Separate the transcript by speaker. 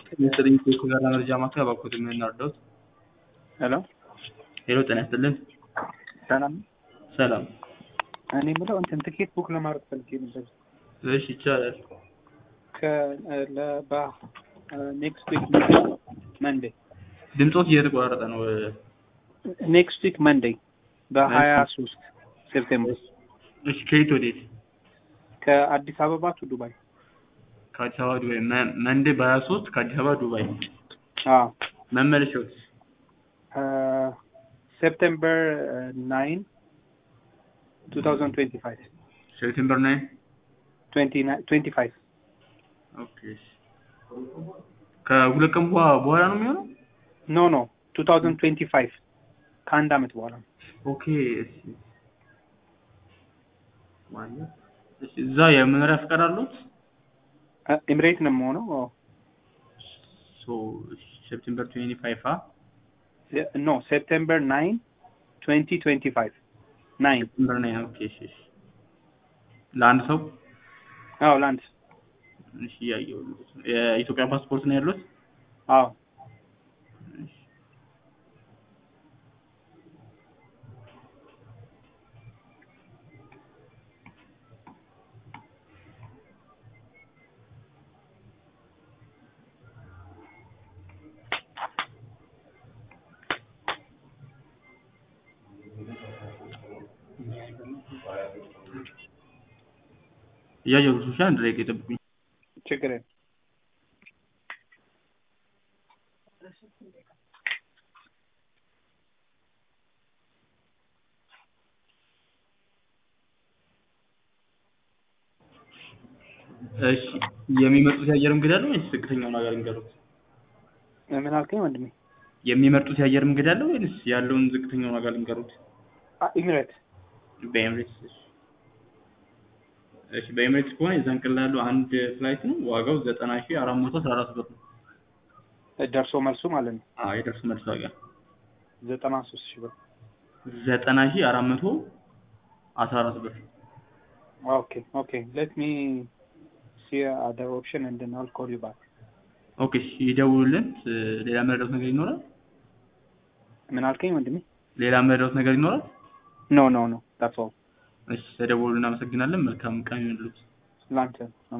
Speaker 1: የዘጠኝ ጋር መረጃ ማዕከል እባክዎት የምናርዳዎት?
Speaker 2: ሄሎ
Speaker 1: ሄሎ ጤና ይስጥልን።
Speaker 2: ሰላም
Speaker 1: ሰላም።
Speaker 2: እኔ የምለው እንትን ትኬት ቡክ ለማድረግ ፈልጌ ነበር
Speaker 1: እሺ ይቻላል።
Speaker 2: ኔክስት ዊክ መንዴ
Speaker 1: ድምፆት እየተቆራረጠ ነው።
Speaker 2: ኔክስት ዊክ መንዴ በሀያ ሶስት ሴፕቴምበር
Speaker 1: እሺ ከየት ወዴት?
Speaker 2: ከአዲስ አበባ ቱ ዱባይ
Speaker 1: ከአዲስ አበባ ዱባይ። መ- መንዴ በሀያ ሶስት ከአዲስ አበባ ዱባይ።
Speaker 2: አዎ
Speaker 1: መመለሻዎት?
Speaker 2: ሴፕቴምበር ናይን ቱ ታውዘንድ ትዌንቲ ፋይቭ
Speaker 1: ሴፕቴምበር ናይን
Speaker 2: ትዌንቲ ፋይቭ
Speaker 1: ኦኬ። እሺ። ከሁለት ቀን በኋ- በኋላ ነው የሚሆነው?
Speaker 2: ኖ ኖ ቱ ታውዘንድ ትዌንቲ ፋይቭ ከአንድ አመት በኋላ ነው።
Speaker 1: ኦኬ። እሺ። ማለት እሺ፣ እዛ የመኖሪያ ፍቃድ አሉት?
Speaker 2: ኤምሬት ነው የምሆነው።
Speaker 1: ሶ ሴፕቴምበር ትዌንቲ ፋይቭ አ
Speaker 2: ኖ ሴፕቴምበር ናይን ትዌንቲ ትዌንቲ ፋይቭ ናይን
Speaker 1: ሴፕቴምበር ናይን ኦኬ። እሺ፣ እሺ። ለአንድ ሰው
Speaker 2: አዎ ላንድ
Speaker 1: እሺ፣ እያየሁ ነው። የኢትዮጵያ ፓስፖርት ነው ያሉት?
Speaker 2: አዎ
Speaker 1: እሺ። እያየሁ ነው። እሺ፣ አንድ ደቂቃ ይጠብቁኝ።
Speaker 2: ችግር የለም።
Speaker 1: እሺ የሚመርጡት የአየር መንገድ አለ ወይስ ዝቅተኛውን ሀገር እንገሩት?
Speaker 2: ምን አልከኝ ወንድሜ?
Speaker 1: የሚመርጡት የአየር መንገድ አለ ወይስ ያለውን ዝቅተኛውን ሀገር እንገሩት?
Speaker 2: ኢሚሬት
Speaker 1: በኤምሬትስ እሺ። እሺ በኤምሬትስ ከሆነ የዛን ቀን ላይ ያለው አንድ ፍላይት ነው ዋጋው ዘጠና ሺህ አራት መቶ አስራ አራት ብር ነው።
Speaker 2: ደርሶ መልሱ ማለት ነው
Speaker 1: አዎ የደርሶ መልስ ዋጋ
Speaker 2: ዘጠና ሶስት ሺህ ብር።
Speaker 1: ዘጠና ሺህ አራት መቶ አስራ አራት ብር።
Speaker 2: ኦኬ ኦኬ ሌት ሚ ሲ አደር ኦፕሽን ኤንድ ዜን አል ኮል ዩ ባክ።
Speaker 1: ኦኬ እሺ ይደውሉልን። ሌላ መረዳት ነገር ይኖራል?
Speaker 2: ምን አልከኝ ወንድሜ?
Speaker 1: ሌላ መረዳት ነገር ይኖራል?
Speaker 2: ኖ ኖ ኖ ዳትስ ኦል
Speaker 1: እሺ ተደውሉ። እናመሰግናለን። መልካም ቀን ይሁንልዎት።
Speaker 2: ላንተ